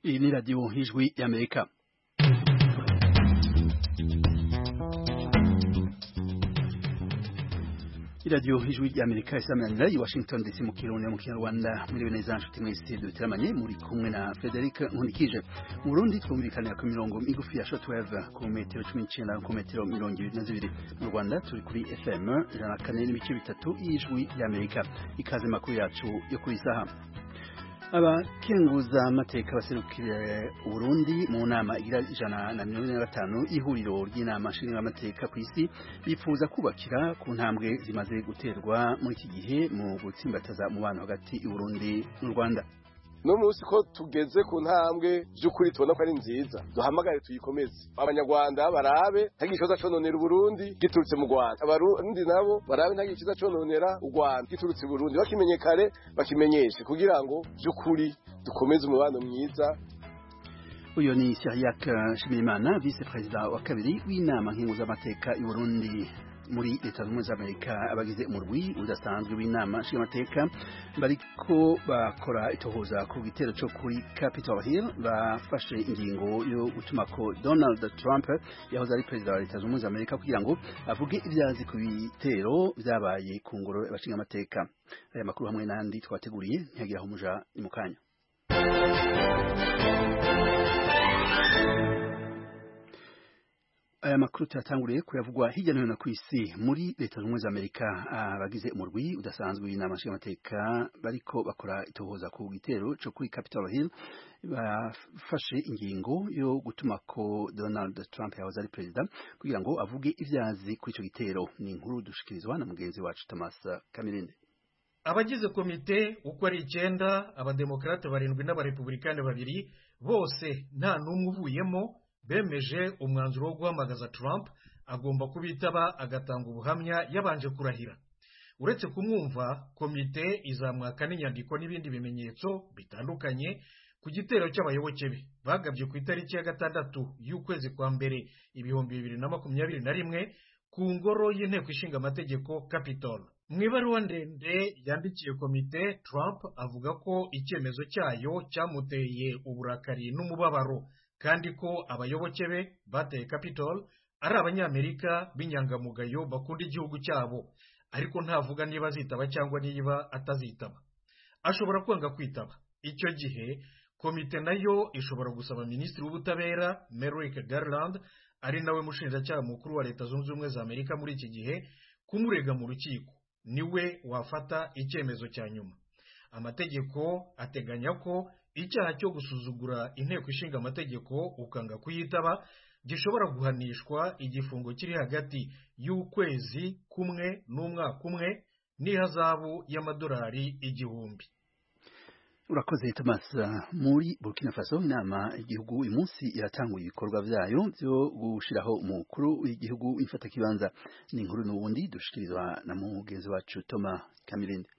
Iyi ni radiyo y'ijwi y'Amerika iradiyo y'ijwi ry'Amerika isamanira i Washington DC mu kirundi mu kinyarwanda muri bene za nshuti mwese duteramanye muri kumwe na Frederic Nkunikije mu Burundi twumvikanira ku mirongo migufi ya shortwave ku metero 19 ku metero 22 mu Rwanda turi kuri FM ijana kane n'ibice bitatu y'ijwi ry'Amerika ikaze makuru yacu yo ku isaha abakenguza amateka baserukira Burundi mu nama igira ijana na mirongo ine na gatanu ihuriro ry'inama nshinga amateka ku isi bifuza kubakira ku ntambwe zimaze guterwa muri iki gihe mu gutsimbataza umubano hagati y'u Burundi n'u Rwanda no munsi ko tugeze ku ntambwe by'ukuri tubona ko ari nziza duhamagare tuyikomeze abanyarwanda barabe ntagira ikibazo cononera uburundi giturutse mu rwanda abarundi nabo barabe ntagira ikibazo cononera u rwanda giturutse i burundi bakimenye kare bakimenyeshe kugira ngo by'ukuri dukomeze umubano mwiza uyu ni Syriac Shimimana vice perezida wa kabiri w'inama nk'impuzamateka y'u Burundi muri leta zunze ubumwe za Amerika abagize umurwi udasanzwe w'inama nshingamateka bariko bakora itohoza ku gitero cyo kuri Capitol Hill bafashe ingingo yo gutuma ko Donald Trump yahoze ari perezida wa leta zunze ubumwe za Amerika kugira ngo avuge ibyazi ku bitero byabaye ku ngoro y'abashingamateka aya makuru hamwe n'andi twateguriye ntihagiraho umuja ni mu kanya aya makuru tuyatanguriye kuyavugwa hirya no hino ku isi muri leta zunze ubumwe za amerika abagize umurwi udasanzwe w'inama nshingamateka bariko bakora itohoza ku gitero cyo kuri capitol hill bafashe ingingo yo gutuma ko donald trump yahoze ari perezida kugira ngo avuge ibyazi kuri icyo gitero ni inkuru dushikirizwa na mugenzi wacu thomas kamirinde abagize komite uko ari icyenda abademokarate barindwi n'abarepubulikani babiri bose nta n'umwe uvuyemo bemeje umwanzuro wo guhamagaza Trump agomba kubitaba agatanga ubuhamya yabanje kurahira uretse kumwumva komite izamwaka n'inyandiko n'ibindi bimenyetso bitandukanye ku gitero cy'abayoboke be bagabye ku itariki ya gatandatu y'ukwezi kwa mbere ibihumbi bibiri na makumyabiri na rimwe ku ngoro y'inteko ishinga amategeko Capitol mu ibaruwa ndende yandikiye komite Trump avuga ko icyemezo cyayo cyamuteye uburakari n'umubabaro kandi ko abayoboke be bateye Capitol ari abanyamerika b'inyangamugayo bakunda igihugu cyabo ariko ntavuga niba azitaba cyangwa niba atazitaba ashobora kwanga kwitaba icyo gihe komite nayo ishobora gusaba minisitiri w'ubutabera Merrick Garland ari nawe mushinjacyaha mukuru wa leta zunze ubumwe za amerika muri iki gihe kumurega mu rukiko niwe wafata icyemezo cya nyuma amategeko ateganya ko icyaha cyo gusuzugura inteko ishinga amategeko ukanga kuyitaba gishobora guhanishwa igifungo kiri hagati y'ukwezi kumwe n'umwaka umwe n'ihazabu y'amadolari igihumbi urakoze Thomas muri Burkina Faso inama igihugu uyu munsi iratanguye ibikorwa byayo byo gushiraho umukuru w'igihugu imfatakibanza ni inkuru n'ubundi dushikirizwa na mugenzi wacu Thomas Kamirinde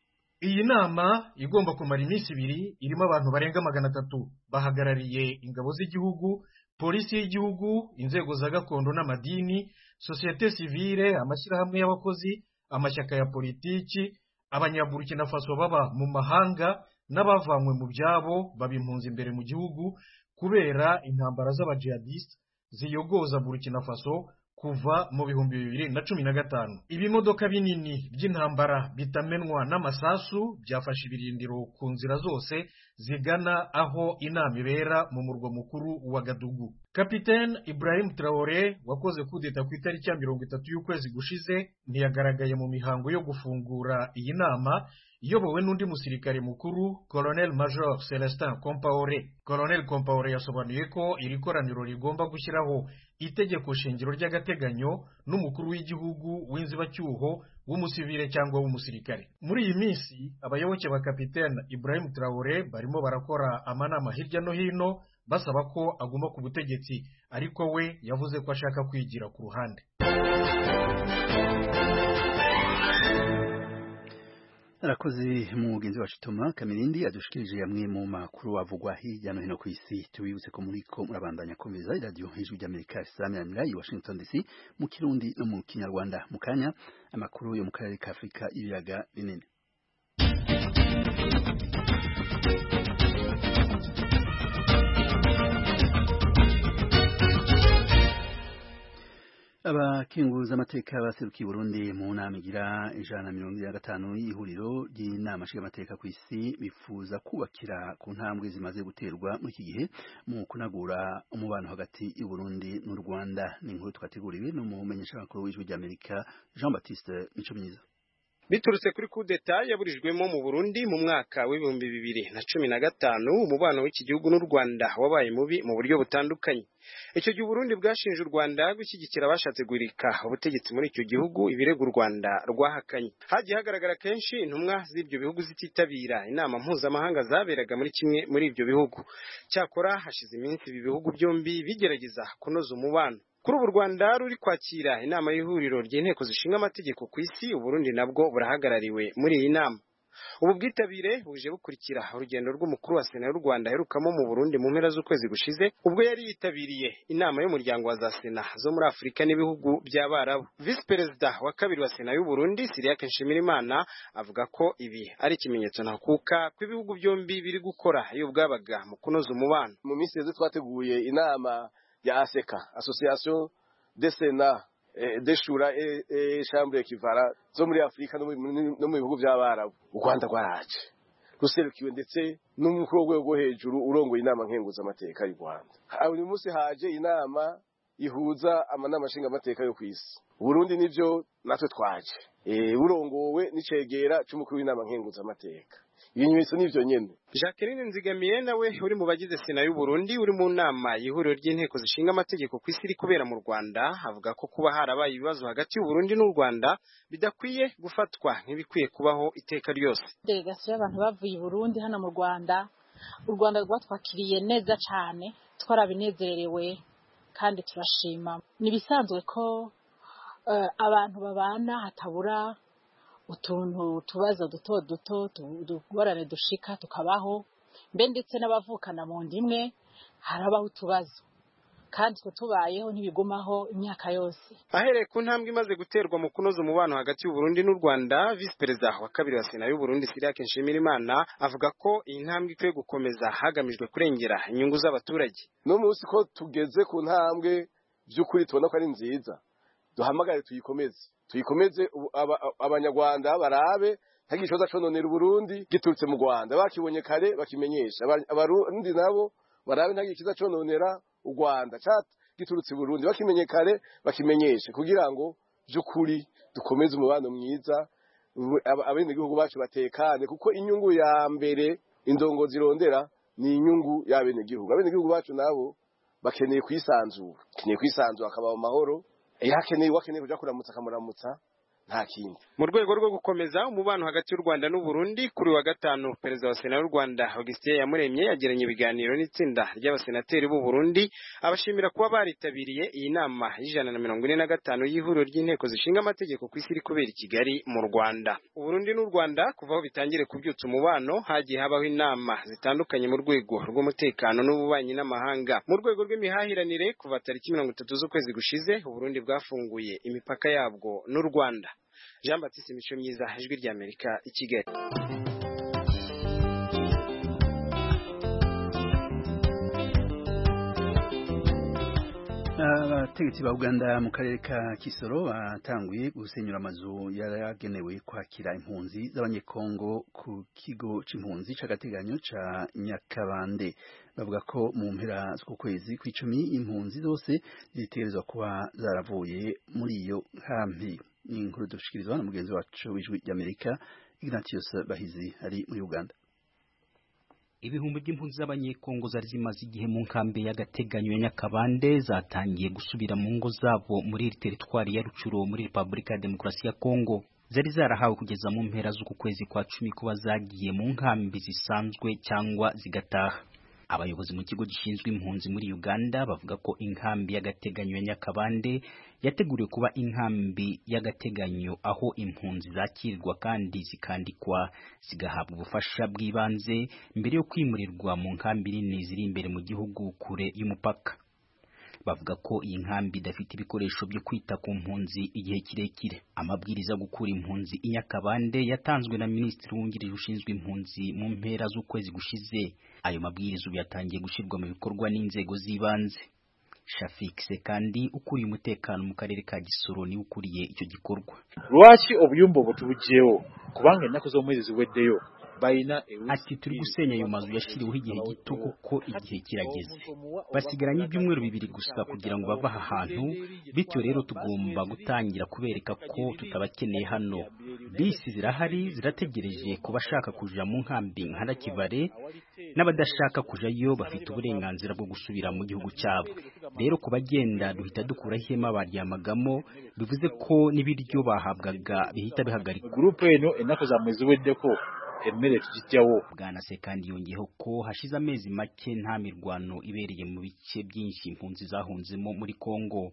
iyi nama igomba kumara iminsi ibiri irimo abantu barenga magana atatu bahagarariye ingabo z'igihugu polisi y'igihugu inzego za gakondo n'amadini sosiyete sivile amashyirahamwe y'abakozi amashyaka ya politiki abanyaburikina faso baba mu mahanga n'abavanywe mu byabo baba impunzi imbere mu gihugu kubera intambara z'abajihadisite ziyogoza burkina faso kuva mu bihumbi bibiri na cumi na gatanu ibimodoka binini by'intambara bitamenwa n'amasasu byafashe ibirindiro ku nzira zose zigana aho inama ibera mu murwa mukuru wa gadugu kapitene ibrahim traore wakoze kudeta ku itariki ya mirongo itatu y'ukwezi gushize ntiyagaragaye mu mihango yo gufungura iyi nama iyobowe n'undi musirikare mukuru colonel major celestin compaore colonel compaore yasobanuye ko iri koraniro rigomba gushyiraho itegeko shingiro ry'agateganyo n'umukuru w'igihugu w'inzibacyuho w'umusivire cyangwa w'umusirikare muri iyi minsi abayoboke ba kapitene ibrahim traore barimo barakora amanama hirya no hino basaba ko aguma ku butegetsi ariko we yavuze ko ashaka kwigira ku ruhande arakoze mugenzi wacu Toma Kamirindi adushikirije yamwe mu makuru avugwa hirya no hino ku isi tubibutse ko muri ko murabandanya komeza radio hejuru y'Amerika isamirira i Washington DC mu kirundi no mu kinyarwanda mu kanya amakuru yo mu karere ka Afrika ibiyaga binini abakenguza amateka baserukiye Burundi mu nama igira ijana na mirongo ine na gatanu y'ihuriro ry'inama nshingamateka ku isi bifuza kubakira ku ntambwe zimaze guterwa muri iki gihe mu kunagura umubano hagati y'u Burundi n'u Rwanda ni inkuru twateguriwe n'umumenyeshamakuru w'ijwi ry'Amerika Jean Baptiste Micomyiza biturutse kuri kudeta yaburijwemo mu Burundi mu mwaka w'ibihumbi bibiri na cumi na gatanu umubano w'iki gihugu n'u Rwanda wabaye mubi mu buryo butandukanye icyo gihe Burundi bwashinje u Rwanda gushyigikira abashatse guhirika ubutegetsi muri icyo gihugu ibirego u Rwanda rwahakanye hagiye hagaragara kenshi intumwa z'ibyo bihugu zititabira inama mpuzamahanga zaberaga muri kimwe muri ibyo bihugu cyakora hashize iminsi ibi bihugu byombi bigerageza kunoza umubano kuri ubu u rwanda ruri kwakira inama y'ihuriro ry'inteko zishinga amategeko ku isi uburundi nabwo burahagarariwe muri iyi nama ubu bwitabire buje bukurikira urugendo rw'umukuru wa sena y'u rwanda aherukamo mu burundi mu mpera z'ukwezi gushize ubwo yari yitabiriye inama y'umuryango wa za sena zo muri afurika n'ibihugu by'abarabu visi perezida wa kabiri wa sena y'u burundi siriake nshimirimana avuga ko ibi ari ikimenyetso ntakuka ko ibihugu byombi biri gukora iyo bwabaga mu kunoza umubano mu minsi yose twateguye inama ya ASECA association des Sénats eh, deshura et eh, eh, chambre ekivara zo muri Afrika no mu bihugu by'abarabu u Rwanda rwaraje ruserukiwe ndetse n'umukobwa wo hejuru urongoye inama nkenguza amateka y'u Rwanda uyu munsi haje inama ihuza amanama nshinga amateka yo kwisi Burundi nivyo natwe twaje eh urongowe n'icegera cy'umukuru w'inama nkenguza amateka ibimenyetso ni byo nyine jacqueline nzigamiye nawe uri mu bagize sena y'u Burundi uri mu nama y'ihuriro ry'inteko zishinga amategeko ku isi iri kubera mu rwanda avuga ko kuba harabaye ibibazo hagati y'u Burundi n'u rwanda bidakwiye gufatwa nk'ibikwiye kubaho iteka ryose delegasiyo y'abantu bavuye i burundi hano mu rwanda u rwanda rwatwakiriye neza cyane twarabinezerewe kandi turashima ni ibisanzwe ko abantu babana hatabura utuntu utubazo duto duto tugorane dushika tukabaho mbe ndetse n'abavukana mu nda imwe harabaho utubazo kandi twe tubayeho ntibigumaho imyaka yose ahereye ku ntambwe imaze guterwa mu kunoza umubano hagati y'u Burundi n'u Rwanda visi perezida wa kabiri wa sena y'u Burundi Siriake Nshimirimana avuga ko iyi ntambwe ikwiye gukomeza hagamijwe kurengera inyungu z'abaturage no munsi ko tugeze ku ntambwe by'ukuri tubona ko ari nziza duhamagare tuyikomeze tuyikomeze abanyarwanda barabe ntagira ikibazo cononera uburundi giturutse mu rwanda bakibonye kare bakimenyesha abarundi nabo barabe ntagira ikiza cononera u rwanda giturutse i burundi bakimenye kare bakimenyeshe kugira ngo by'ukuri dukomeze umubano mwiza abenegihugu bacu batekane kuko inyungu ya mbere indongo zirondera ni inyungu y'abenegihugu abenegihugu bacu nabo bakeneye kwisanzura bakeneye kwisanzura akabaho amahoro iyo akeneye uwakeneye kujya kuramutsa akamuramutsa nta kindi mu rwego rwo gukomeza umubano hagati y'u Rwanda n'u Burundi kuri wa gatanu perezida wa sena y'u Rwanda Augustin Iyamuremye yagiranye ibiganiro n'itsinda ry'abasenateri b'u Burundi abashimira kuba baritabiriye iyi nama y'ijana na mirongo ine na gatanu y'ihuriro ry'inteko zishinga amategeko ku isi iri kubera i Kigali mu Rwanda u Burundi n'u Rwanda kuva aho bitangire kubyutsa umubano hagiye habaho inama zitandukanye mu rwego rw'umutekano n'ububanyi n'amahanga mu rwego rw'imihahiranire kuva tariki mirongo itatu z'ukwezi gushize u Burundi bwafunguye imipaka yabwo n'u Rwanda jean batiste imico myiza ijwi ry'amerika i kigali abategetsi ba uganda mu karere ka kisoro batanguye gusenyura amazu yaragenewe kwakira impunzi z'abanyekongo ku kigo c'impunzi c'agateganyo ca nyakabande bavuga ko mu mpera z'uku kwezi kw'icumi impunzi zose zitegerezwa kuba zaravuye muri iyo nkambi ni inkuru dushikirizwa na mugenzi wacu w'ijwi ry'amerika ignatius bahizi ari muri uganda ibihumbi by'impunzi z'abanyekongo zari zimaze igihe mu nkambi y'agateganyo ya nyakabande zatangiye gusubira mu ngo zabo muri iri teritwari ya rucuro muri repubulika ya demokarasi ya kongo zari zarahawe kugeza mu mpera z'uku kwezi kwa cumi kuba zagiye mu nkambi zisanzwe cyangwa zigataha abayobozi mu kigo gishinzwe impunzi muri Uganda bavuga ko inkambi y'agateganyo ya Nyakabande yateguriwe kuba inkambi y'agateganyo aho impunzi zakirwa kandi zikandikwa zigahabwa ubufasha bw'ibanze mbere yo kwimurirwa mu nkambi nini ziri imbere mu gihugu kure y'umupaka bavuga ko iyi nkambi idafite ibikoresho byo kwita ku mpunzi igihe kirekire amabwiriza yo gukura impunzi i Nyakabande yatanzwe na minisitiri wungirije ushinzwe impunzi mu mpera z'ukwezi gushize ayo mabwiriza ubu yatangiye gushyirwa mu bikorwa n'inzego z'ibanze Shafik Sekandi ukuriye umutekano mu karere ka Gisoro ni ukuriye icyo gikorwa lwaki obuyumba obwo tubuggyewo kubanga ennaku z'omwezi ziweddeyo balina ati turi gusenya ayo mazu yashyiriweho igihe gito kuko igihe kirageze basigaranye ibyumweru bibiri gusa kugira ngo bave aha hantu bityo rero tugomba gutangira kubereka ko tutabakeneye hano bisi zirahari zirategereje ku bashaka kuja mu nkambi nka Nakivale n'abadashaka kujayo bafite uburenganzira bwo gusubira mu gihugu cyabo rero ku bagenda duhita dukura ihema baryamagamo bivuze ko n'ibiryo bahabwaga bihita bihagarikwa gurupe eno ennaku za mwezi weddeko emmere tugijjawo bwana sekandi yongeyeho ko hashize amezi make nta mirwano ibereye mu bice byinshi impunzi zahunzemo muri kongo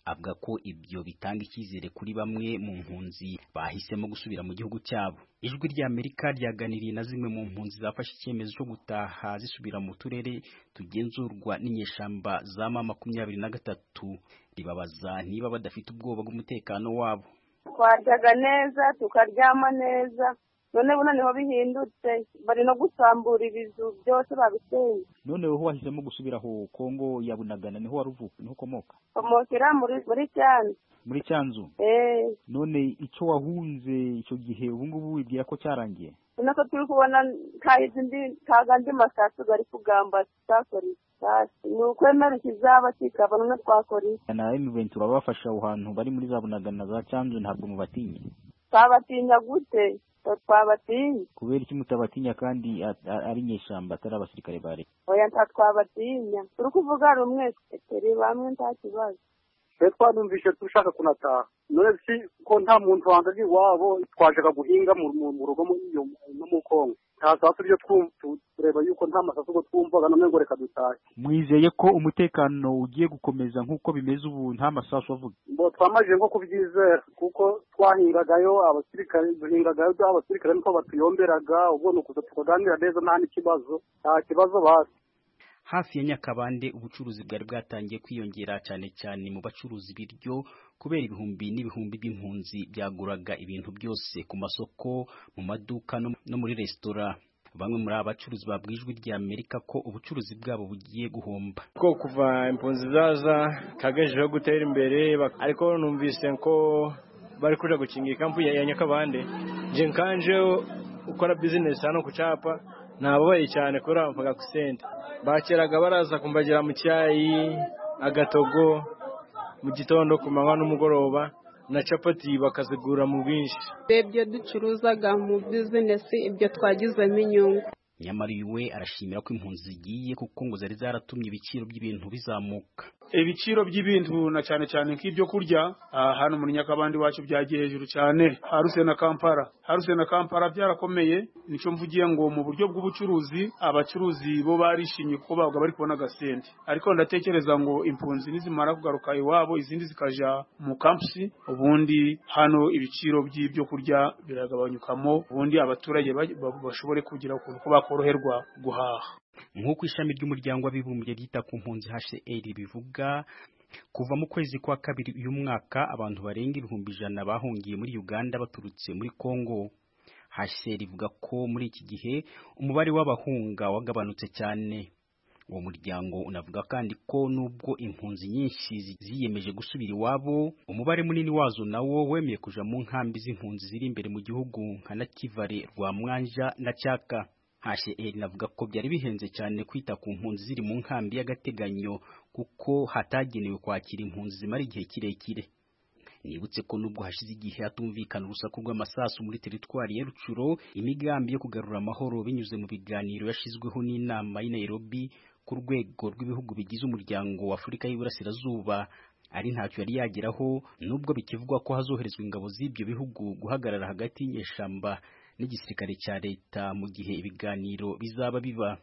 avuga ko ibyo bitanga icyizere kuri bamwe mu mpunzi bahisemo gusubira mu gihugu cyabo ijwi ry'amerika ryaganiriye na zimwe mu mpunzi zafashe icyemezo cyo gutaha zisubira mu turere tugenzurwa n'inyeshamba za ma makumyabiri na gatatu ribabaza niba badafite ubwoba bw'umutekano wabo twaryaga neza tukaryama neza none ubu noneho bihindutse bari no gusambura ibizu byose babiseye noneho ho wahisemo gusubira aho Kongo ya Bunagana niho waruvuka niho ukomoka komokera muri muri cyane muri Cyanzu eh none icyo wahunze icyo gihe ubu ngubu wibwira ko cyarangiye nako turi kubona nta izindi ntago andi masasu bari kugamba tutakora isasu ni ukwemera ikizaba kikaba none twakora iki na M20 urabafasha aho hantu bari muri za Bunagana za Cyanzu ntabwo mubatinye twabatinya gute twabatinya kubera iki mutabatinya kandi a- a- ari nyeshyamba atari abasirikare ba leta oya nta twabatinya turi kuvuga rumwe turi bamwe nta kibazo twe twanumvishe dushaka kunataha none si ko nta muntu wanze ari iwabo twajaga guhinga mu mu- mu rugo muri iyo no mu kongo nta sasu ryo twumva tu- tureba yuko nta masasu ubwo twumvaga none ngo reka dutahe mwizeye ko umutekano ugiye gukomeza nk'uko bimeze ubu nta masasu avuga ngo twamajije nko kubyizera kuko twahingagayo abasirikare duhingagayo abasirikare niko batuyomberaga ubwo ni ukuza tukaganira neza nta n'ikibazo nta kibazo basi hafi ya nyakabande ubucuruzi bwari bwatangiye kwiyongera cyane cyane mu bacuruza ibiryo kubera ibihumbi n'ibihumbi by'impunzi byaguraga ibintu byose ku masoko mu maduka no no muri resitora bamwe muri aba bacuruzi babwiye ijwi rya amerika ko ubucuruzi bwabo bugiye guhomba ko kuva impunzi zaza kagejejeho gutera imbere bak- ariko numvise ko bari kuja gukinga ikampu ya ya nyakabande nje nkanje ukora bizinesi hano ku capa nababaye cyane kubera bamvaga ku sente bakeraga baraza kumbagira mu cyayi agatogo mu gitondo ku manywa n'umugoroba na capati bakazigura mu bwinshi ibyo ducuruzaga mu bizinesi ibyo twagizemo inyungu nyamara uyu we arashimira ko impunzi zigiye kuko ngo zari zaratumye ibiciro by'ibintu bizamuka ibiciro by'ibintu na cyane cyane nk'ibyo kurya ah, hano muri nyakabandi wacu byagiye hejuru cyane haruse na kampala haruse na kampala byarakomeye nicyo mvugiye ngo mu buryo bw'ubucuruzi abacuruzi bo barishimye kuko babaga bari kubona agasente ariko ndatekereza ngo impunzi nizimara kugaruka iwabo izindi zikaja mu kampusi ubundi hano ibiciro by'ibyo kurya biragabanyukamo ubundi abaturage ba- ba- bashobore kugira ukuntu ko bakoroherwa guhaha nk'uko ishami ry'umuryango w'abibumbye ryita ku mpunzi HCR bivuga kuva mu kwezi kwa kabiri uyu mwaka abantu barenga ibihumbi ijana bahungiye muri Uganda baturutse muri Congo HCR ivuga ko muri iki gihe umubare w'abahunga wagabanutse cyane uwo muryango unavuga kandi ko nubwo impunzi nyinshi zi- ziyemeje gusubira iwabo umubare munini wazo nawo wemeye kuja mu nkambi z'impunzi ziri imbere mu gihugu nka Nakivale Rwamwanja na Chaka HCR navuga ko byari bihenze cyane kwita ku mpunzi ziri mu nkambi y'agateganyo kuko hatagenewe kwakira impunzi zimara igihe kirekire nibutse ko nubwo hashize igihe hatumvikana urusaku rw'amasasu muri teritwari ya Rucuro imigambi yo kugarura amahoro binyuze mu biganiro yashizweho n'inama y'i Nairobi ku rwego rw'ibihugu bigize umuryango wa Afurika y'Iburasirazuba ari ntacyo yari yageraho nubwo bikivugwa ko hazoherezwa ingabo z'ibyo bihugu guhagarara hagati y'inyeshamba n'igisirikare cya leta mu gihe ibiganiro bizaba biba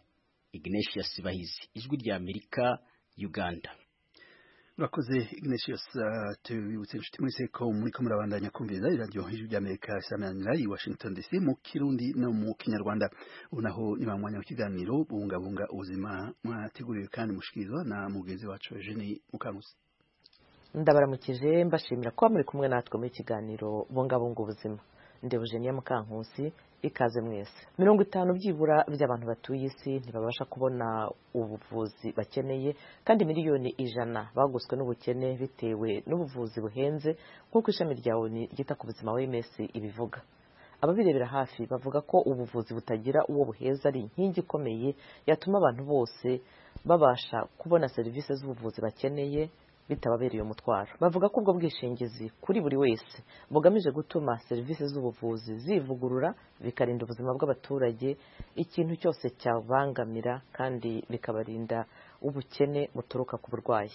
Ignatius Bahizi ijwi rya Amerika Uganda murakoze ignatius uh, tubibutse inshuti muri seko muri ko murabandanya kumviriza iradiyo ijwi ry'amerika isamanira i washington dc mu kirundi no mu kinyarwanda ubu naho ni wa mwanya w'ikiganiro bubungabunga ubuzima mwateguriwe kandi mushikirizwa na mugenzi wacu eugene mukanguzi ndabaramukije mbashimira kuba muri kumwe natwe mu kiganiro bungabunga ubuzima ndebujeniya mukankusi ikaze mwese mirongo itanu byibura by'abantu batuye isi ntibabasha kubona ubuvuzi bakeneye kandi miliyoni ijana bagoswe n'ubukene bitewe n'ubuvuzi buhenze nk'uko ishami rya oni ryita ku buzima wms ibivuga ababirebera hafi bavuga ko ubuvuzi butagira uwo buheza ari inkingi ikomeye yatuma abantu bose babasha kubona serivisi z'ubuvuzi bakeneye bitababereye umutwaro bavuga ko ubwo bwishingizi kuri buri wese bugamije gutuma serivisi z'ubuvuzi zivugurura bikarinda ubuzima bw'abaturage ikintu cyose cyabangamira kandi bikabarinda ubukene buturuka ku burwayi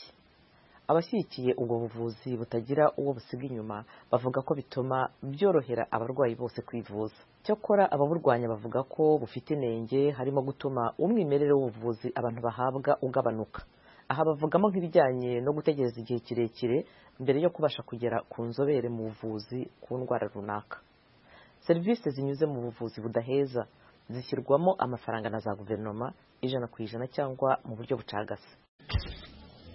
abashyigikiye ubwo buvuzi butagira uwo busiga inyuma bavuga ko bituma byorohera abarwayi bose kwivuza cyakora ababurwanya bavuga ko bufite inenge harimo gutuma umwimerere w'ubuvuzi abantu bahabwa ugabanuka aha bavugamo nk'ibijyanye no gutegereza igihe kirekire mbere yo kubasha kugera ku nzobere mu buvuzi ku ndwara runaka serivisi zinyuze mu buvuzi budaheza zishyirwamo amafaranga na za guverinoma ijana ku ijana cyangwa mu buryo bucagase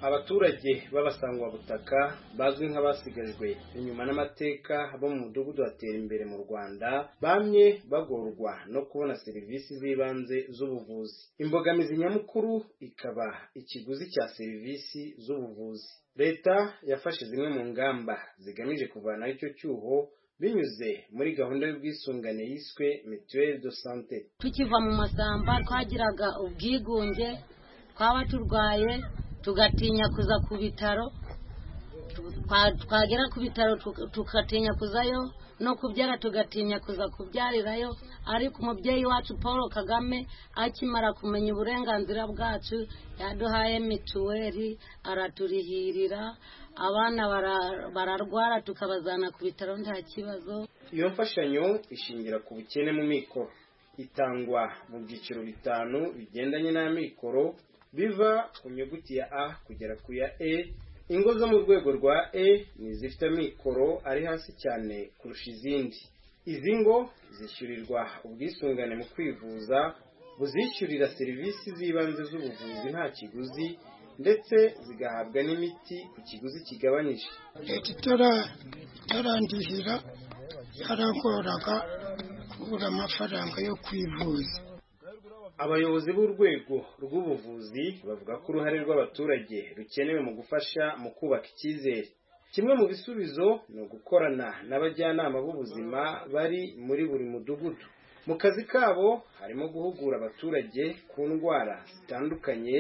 abaturage b'abasangwabutaka bazwi nk'abasigajwe inyuma n'amateka bo mu mudugudu watera imbere mu rwanda bamye bagorwa no kubona serivisi z'ibanze z'ubuvuzi imbogamizi nyamukuru ikaba ikiguzi cya serivisi z'ubuvuzi leta yafashe zimwe mu ngamba zigamije kuvanaho icyo cyuho binyuze muri gahunda y'ubwisungane yiswe mituweli do sante tukiva mu masamba twagiraga ubwigunge twaba turwaye tugatinya kuza ku bitaro twagera ku bitaro tugatinya kuzayo no kubyara tugatinya kuza kubyarirayo ariko umubyeyi wacu paul kagame akimara kumenya uburenganzira bwacu yaduhaye mituweli araturihirira abana bararwara tukabazana ku bitaro nta kibazo iyo mfashanyo ishingira ku bukene mu mikoro itangwa mu byiciro bitanu bigendanye n'amikoro biva ku nyuguti ya a kugera ku ya e ingo zo mu rwego rwa e ni izifite amikoro ari hasi cyane kurusha izindi izi ngo zishyurirwa ubwisungane mu kwivuza buzishyurira serivisi z'ibanze z'ubuvuzi nta kiguzi ndetse zigahabwa n'imiti ku kiguzi kigabanyije leta itarandihira yaragoraga kubura amafaranga yo kwivuza abayobozi b'urwego rw'ubuvuzi bavuga ko uruhare rw'abaturage rukenewe mu gufasha mu kubaka icyizere kimwe mu bisubizo ni ugukorana n'abajyanama b'ubuzima bari muri buri mudugudu mu kazi kabo harimo guhugura abaturage ku ndwara zitandukanye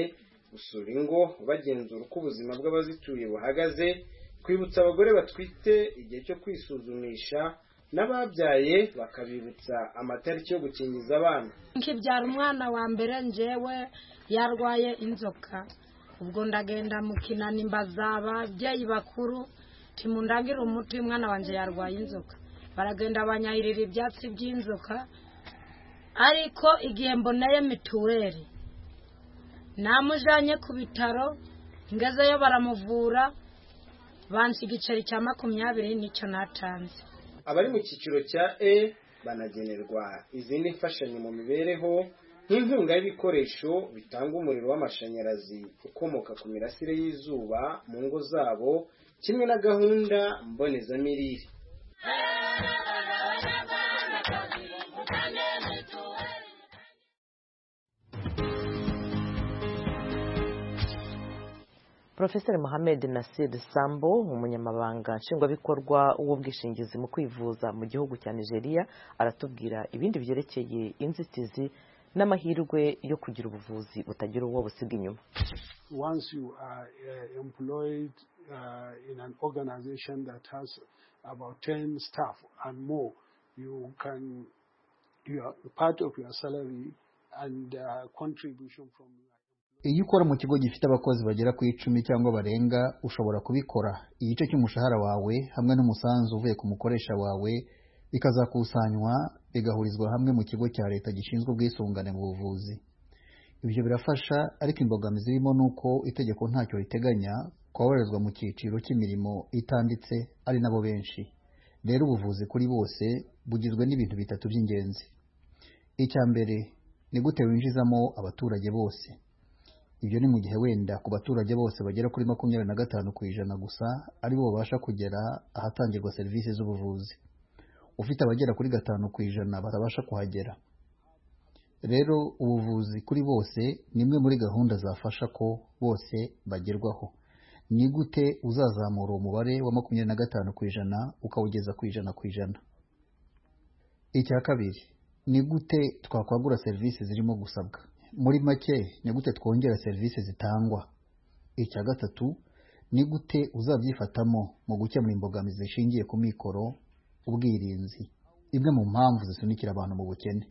gusura ingo bagenzura uko ubuzima bw'abazituye buhagaze kwibutsa abagore batwite igihe cyo kwisuzumisha n'ababyaye bakabibutsa amatariki yo gukingiza abana nkibyara umwana wa mbere njyewe yarwaye inzoka ubwo ndagenda mu kinani mbaza ababyeyi bakuru timundagire umuti umwana wanjye yarwaye inzoka baragenda banyahirira ibyatsi by'inzoka ariko igihe mboneye mituweli namujyanye ku bitaro ngezeyo baramuvura bansi igiceri cya makumyabiri nicyo natanze abari mu cyiciro cya e banagenerwa izindi mfashanyo mu mibereho nk'inkunga y'ibikoresho bitanga umuriro w'amashanyarazi ukomoka ku mirasire y'izuba mu ngo zabo kimwe na gahunda mbonezamirire Profeseri Mohamed Nasir Sambo umunyamabanga nshingwabikorwa w'ubwishingizi mu kwivuza mu gihugu cya Nigeria aratubwira ibindi byerekeye inzitizi n'amahirwe yo kugira ubuvuzi butagira uwo busiga inyuma once you are uh, employed uh, in an organization that has about 10 staff and more you can you are part of your salary and uh, contribution from your iyo ukora mu kigo gifite abakozi bagera ku icumi cyangwa barenga ushobora kubikora igice cy'umushahara wawe hamwe n'umusanzu uvuye ku mukoresha wawe bikazakusanywa bigahurizwa hamwe mu kigo cya leta gishinzwe ubwisungane mu buvuzi ibyo birafasha ariko imbogamizi irimo ni uko itegeko ntacyo riteganya koherezwa mu cyiciro cy'imirimo itanditse ari nabo benshi rero ubuvuzi kuri bose bugizwe n'ibintu bitatu by'ingenzi icya mbere ni gute winjizamo abaturage bose ibyo ni mu gihe wenda ku baturage bose bagera kuri makumyabiri na gatanu ku ijana gusa aribo babasha kugera ahatangirwa serivisi z'ubuvuzi ufite abagera kuri gatanu ku ijana batabasha kuhagera rero ubuvuzi kuri bose ni imwe muri gahunda zafasha ko bose bagerwaho ni gute uzazamura uwo mubare wa makumyabiri na gatanu ku ijana ukawugeza ku ijana ku ijana icya kabiri ni gute twakwagura serivisi zirimo gusabwa muri make ni gute twongera serivisi zitangwa icya gatatu ni gute uzabyifatamo mu gukemura imbogamizi zishingiye ku mikoro ubwirinzi imwe mu mpamvu zisunikira abantu mu bukene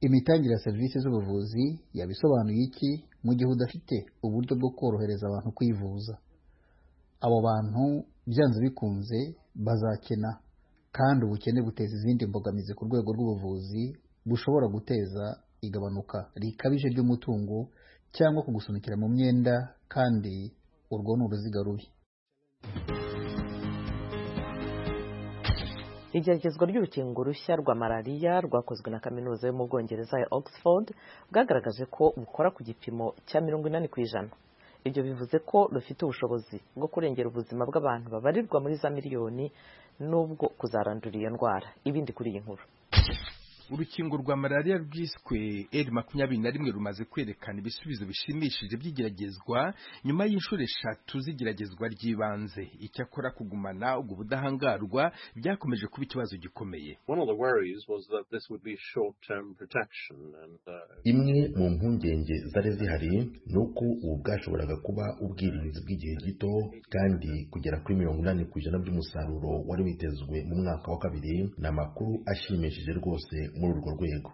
imitangire ya serivisi z'ubuvuzi yabisobanuye iki mu gihe udafite uburyo bwo korohereza abantu kwivuza abo bantu byanze bikunze bazakena kandi ubukene buteza izindi mbogamizi ku rwego rw'ubuvuzi bushobora guteza igabanuka rikabije ry'umutungo cyangwa kugusunikira mu myenda kandi urwo ni uruziga rubi igeragezwa ry'urukingo rushya rwa malariya rwakozwe na kaminuza yo mu bwongereza ya oxford bwagaragaje ko bukora ku gipimo cya mirongo inani ku ijana ibyo bivuze ko rufite ubushobozi bwo kurengera ubuzima bw'abantu babarirwa muri za miliyoni n'ubwo kuzarandura iyo ndwara ibindi kuri iyi nkuru urukingo rwa malariya rwiswe r makumyabiri na rimwe rumaze kwerekana ibisubizo bishimishije by'igeragezwa nyuma y'inshuro eshatu z'igeragezwa ry'ibanze icyakora kugumana ubwo budahangarwa byakomeje kuba ikibazo gikomeye imwe mu mpungenge zari zihari ni uko ubu bwashoboraga kuba ubwirinzi bw'igihe gito kandi kugera kuri mirongo inani ku ijana by'umusaruro wari witezwe mu mwaka wa kabiri ni amakuru ashimishije rwose muri urwo rwego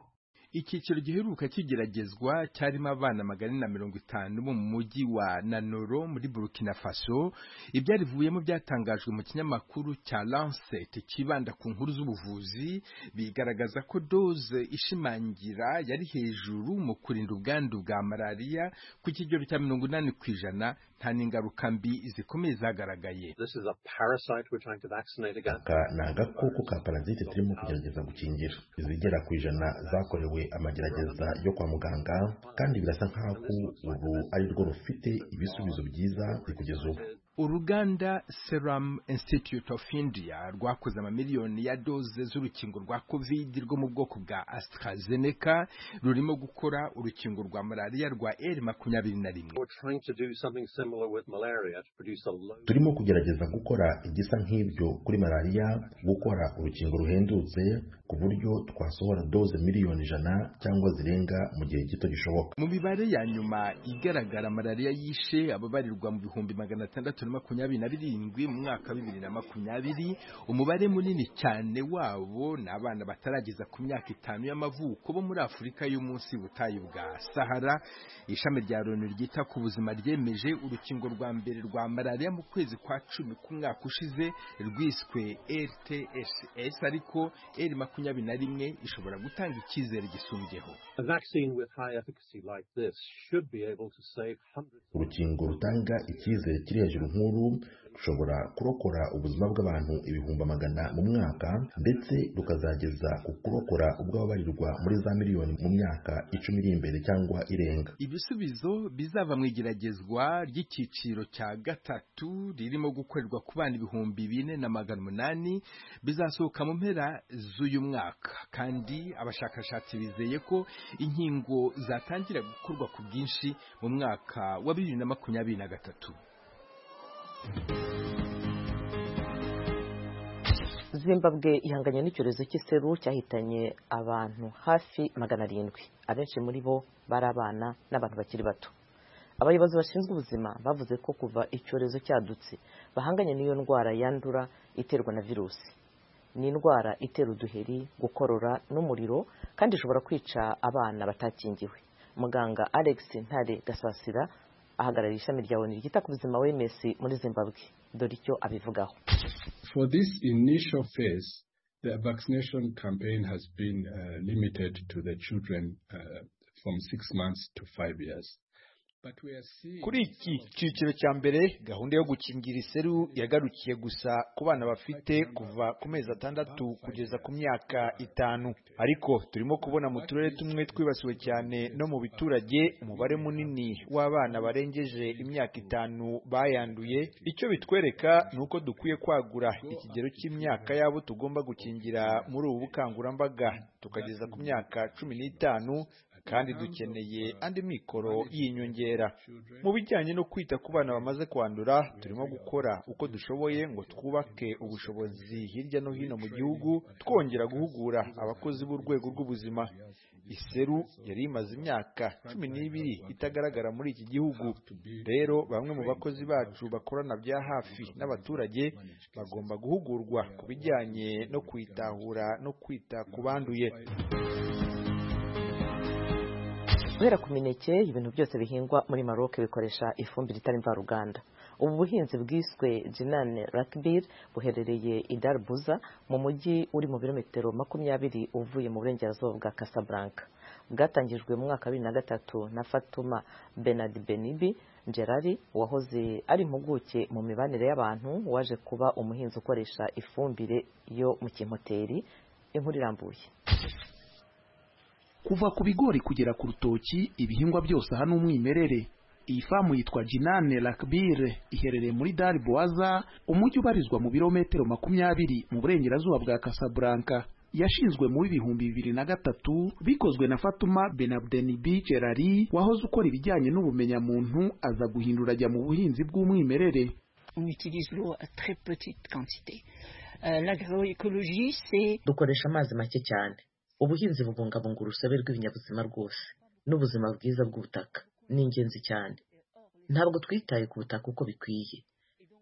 icyiciro giheruka kigeragezwa cyarimo abana magana na mirongo itanu bo mu mujyi wa nanoro muri burkina faso ibyarivuyemo byatangajwe mu kinyamakuru cya lancet cyibanda ku nkuru z'ubuvuzi bigaragaza ko doze ishimangira yari hejuru mu kurinda ubwandu bwa malariya ku kigero cya mirongo inani ku ijana nta n'ingaruka mbi zikomeye zagaragaye aka ni agakoko ka parazite turimo kugerageza gukingira izigera ku ijana zakorewe amagerageza yo kwa muganga kandi birasa nkaho ubu ari rwo rufite ibisubizo byiza kugeza ubu uruganda serum institute of india rwakoze amamiliyoni ya doze z'urukingo rwa covid rwo mu bwoko bwa astrazeneca rurimo gukora urukingo rwa malariya rwa r makumyabiri na rimwe turimo kugerageza gukora igisa nk'ibyo kuri malariya gukora urukingo ruhendutse ku buryo twasohora doze miliyoni ijana cyangwa zirenga mu gihe gito gishoboka mu mibare ya nyuma igaragara malariya yishe ababarirwa mu bihumbi magana atandatu na makumyabiri na birindwi mu mwaka wa bibiri na makumyabiri umubare munini cyane wabo ni abana batarageza ku myaka itanu y'amavuko bo muri afurika y'umunsi butayu bwa sahara ishami rya loni ryita ku buzima ryemeje urukingo rwa mbere rwa malariya mu kwezi kwa cumi k'umwaka ushize rwiswe rtss ariko r makumyabiri na rimwe ishobora gutanga icyizere gisumbyeho urukingo rutanga icyizere kiri hejuru nk'uru rushobora kurokora ubuzima bw'abantu ibihumbi magana mu mwaka ndetse rukazageza ku kurokora ubw'ababarirwa muri za miliyoni mu myaka icumi iri imbere cyangwa irenga ibisubizo bizava mu igeragezwa ry'icyiciro cya gatatu ririmo gukorerwa ku bana ibihumbi bine na magana umunani bizasohoka mu mpera z'uyu mwaka kandi abashakashatsi bizeye ko inkingo zatangira gukorwa ku bwinshi mu mwaka wa bibiri na makumyabiri na gatatu zimbabwe ihanganye n'icyorezo cy'iseru cyahitanye abantu hafi magana arindwi abenshi muri bo bari abana n'abantu bakiri bato abayobozi bashinzwe ubuzima bavuze ko kuva icyorezo cyadutse bahanganye n'iyo ndwara yandura iterwa na virusi ni indwara itera uduheri gukorora n'umuriro kandi ishobora kwica abana batakingiwe muganga alex ntare gasasira ahagarariye ishami rya oni ryita ku buzima wms muri zimbabwe dore icyo abivugaho for this initial phase the vaccination campaign has been uh, limited to the children uh, from six months to five years kuri iki cyiciro cya mbere gahunda yo gukingira iseru yagarukiye gusa ku bana bafite kuva ku mezi atandatu kugeza ku myaka itanu ariko turimo kubona mu turere tumwe twibasiwe cyane no mu biturage umubare munini w'abana barengeje imyaka itanu bayanduye icyo bitwereka ni uko dukwiye kwagura ikigero cy'imyaka y'abo tugomba gukingira muri ubu bukangurambaga tukageza ku myaka cumi n'itanu kandi dukeneye andi mikoro y'inyongera mu bijyanye no kwita ku bana bamaze kwandura turimo gukora uko dushoboye ngo twubake ubushobozi hirya no hino mu gihugu twongera guhugura abakozi b'urwego rw'ubuzima iseru yari imaze imyaka cumi n'ibiri itagaragara muri iki gihugu rero bamwe mu bakozi bacu bakorana bya hafi n'abaturage bagomba guhugurwa ku bijyanye no kwitahura no kwita ku banduye guhera ku mineke ibintu byose bihingwa muri maroc bikoresha ifumbire itari mvaruganda ubu buhinzi bwiswe jinane rakibir buherereye i darbuza mu mujyi uri mu birometero makumyabiri uvuye mu burengerazuba bwa casablanca bwatangijwe mu mwaka wa bibiri na gatatu na fatuma benard benibi gerari wahoze ari impuguke mu mibanire y'abantu waje kuba umuhinzi ukoresha ifumbire yo mu kimoteri inkuru irambuye kuva ku bigori kugera ku rutoki ibihingwa byose aha ni umwimerere iyi famu yitwa jinane rakbire iherereye muri dari boaza umujyi ubarizwa mu birometero makumyabiri mu burengerazuba bwa casablanca yashinzwe muri ibihumbi bibiri na gatatu bikozwe na fatuma benabdenibi gerari wahoze ukora ibijyanye n'ubumenyamuntu aza guhindura ajya mu buhinzi bw'umwimerere dukoresha amazi make cyane ubuhinzi bubungabunga urusobe rw'ibinyabuzima rwose n'ubuzima bwiza bw'ubutaka ni ingenzi cyane ntabwo twitaye ku butaka uko bikwiye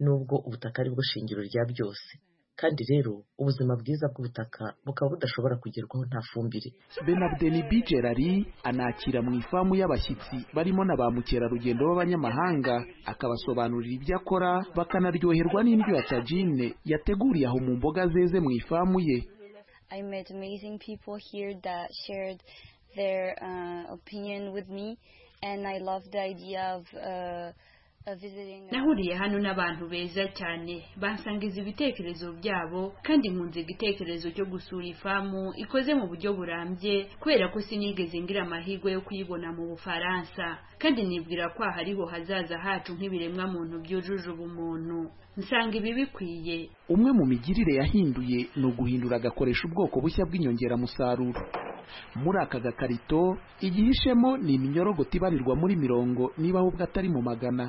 nubwo ubutaka ari bwo shingiro rya byose kandi rero ubuzima bwiza bw'ubutaka bukaba budashobora kugerwaho nta fumbire benabdeni bigerari anakira mu ifamu y'abashyitsi barimo na ba mukerarugendo b'abanyamahanga akabasobanurira ibyo akora bakanaryoherwa n'indyo ya tajine yateguriye aho mu mboga zeze mu ifamu ye I met amazing people here that shared their uh, opinion with me, and I love the idea of uh, of visiting. nahuriye hano n'abantu beza cyane bansangiza ibitekerezo byabo kandi nkunze igitekerezo cyo gusura ifamu ikoze mu buryo burambye kubera ko sinigeze ngira amahirwe yo kuyibona mu bufaransa kandi nibwira ko aha ariho hazaza hacu nk'ibiremwa muntu byujuje ubumuntu nsanga ibi bikwiye umwe mu migirire yahinduye ni uguhindura agakoresha ubwoko bushya bw'inyongeramusaruro muri aka gakarito igihishemo ni iminyorogoto ibarirwa muri mirongo niba ahubwo atari mu magana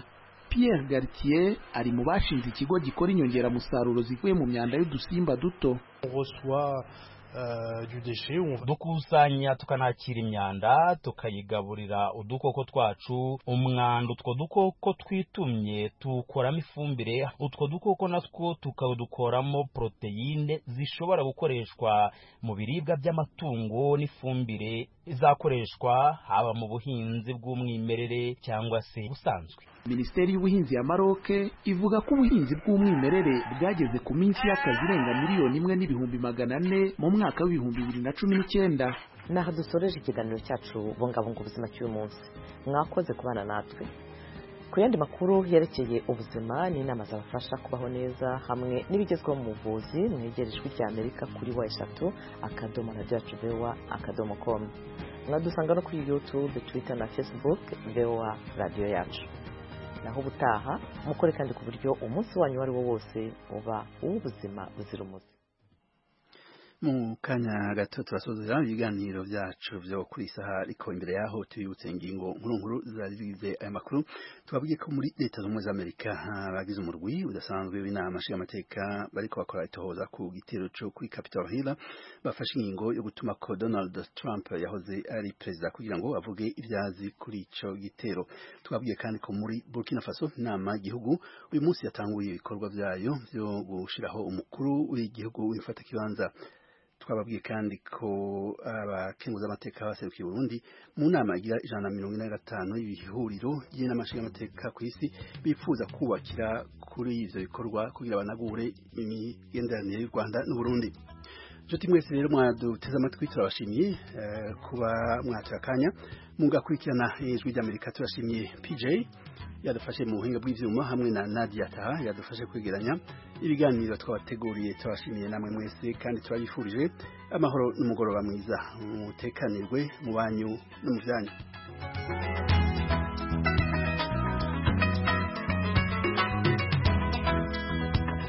Pierre Gartier ari mu bashinze ikigo gikora inyongeramusaruro zivuye mu myanda y'udusimba duto dukusanya tukanakira imyanda tukayigaburira udukoko twacu umwanda utwo dukoko twitumye tuwukoramo ifumbire utwo dukoko natwo tukawudukoramo poroteyine zishobora gukoreshwa mu biribwa by'amatungo n'ifumbire izakoreshwa haba mu buhinzi bw'umwimerere cyangwa se busanzwe minisiteri y'ubuhinzi ya maroc ivuga ko ubuhinzi bw'umwimerere bwageze ku minsi y'akazi irenga miliyoni imwe n'ibihumbi magana ane mu mwaka w'ibihumbi bibiri na cumi n'icyenda ni aha dusoreje ikiganiro cyacu bungabunga ubuzima cy'uyu munsi mwakoze kubana natwe ku yandi makuru yerekeye ubuzima n'inama zabafasha kubaho neza hamwe n'ibigezweho mu buvuzi mwegere ijwi rya amerika kuri wa eshatu akadomo radiyo yacu bewa akadomo komu mwadusanga no kuri yutube twita na facebook bewa radiyo yacu naho ubutaha mukore kandi ku buryo umunsi wanyu uwo ari wo wose uba uw'ubuzima buzira umuze mu kanya gato turasozera ibiganiro byacu byo kuri isaha ariko imbere yaho tubibutse ingingo nkuru nkuru zazigize aya makuru tubabwiye ko muri leta z'ubumwe z'amerika bagize umurwi udasanzwe w'inama nshingamateka bariko bakora itohoza ku gitero cyo kuri capitol hill bafashe ingingo yo gutuma ko donald trump yahoze ari perezida kugira ngo avuge ibyazi kuri ico gitero twabwiye kandi ko muri burkina faso inama y'igihugu uyu munsi yatanguye ibikorwa vyayo byo gushiraho umukuru w'igihugu w'imfatakibanza twababwiye kandi ko abakenguza amateka baserukiye Burundi mu nama igira ijana na mirongo ine na gatanu y'ibihuriro ry'inama nshingamateka ku isi bifuza kubakira kuri ivyo bikorwa kugira banagure imigenderanire y'u Rwanda n'u Burundi nshuti mwese rero mwaduteze amatwi turabashimiye kuba mwatira akanya mugakurikirana ijwi ry'amerika turashimye pj yadufashe mu buhinga bw'ibyuma hamwe na nadia taha yadufashe kwegeranya ibiganiro twabateguriye tubashimiye namwe mwese kandi turabifurije amahoro n'umugoroba mwiza mutekanirwe mu banyu no mu byanyu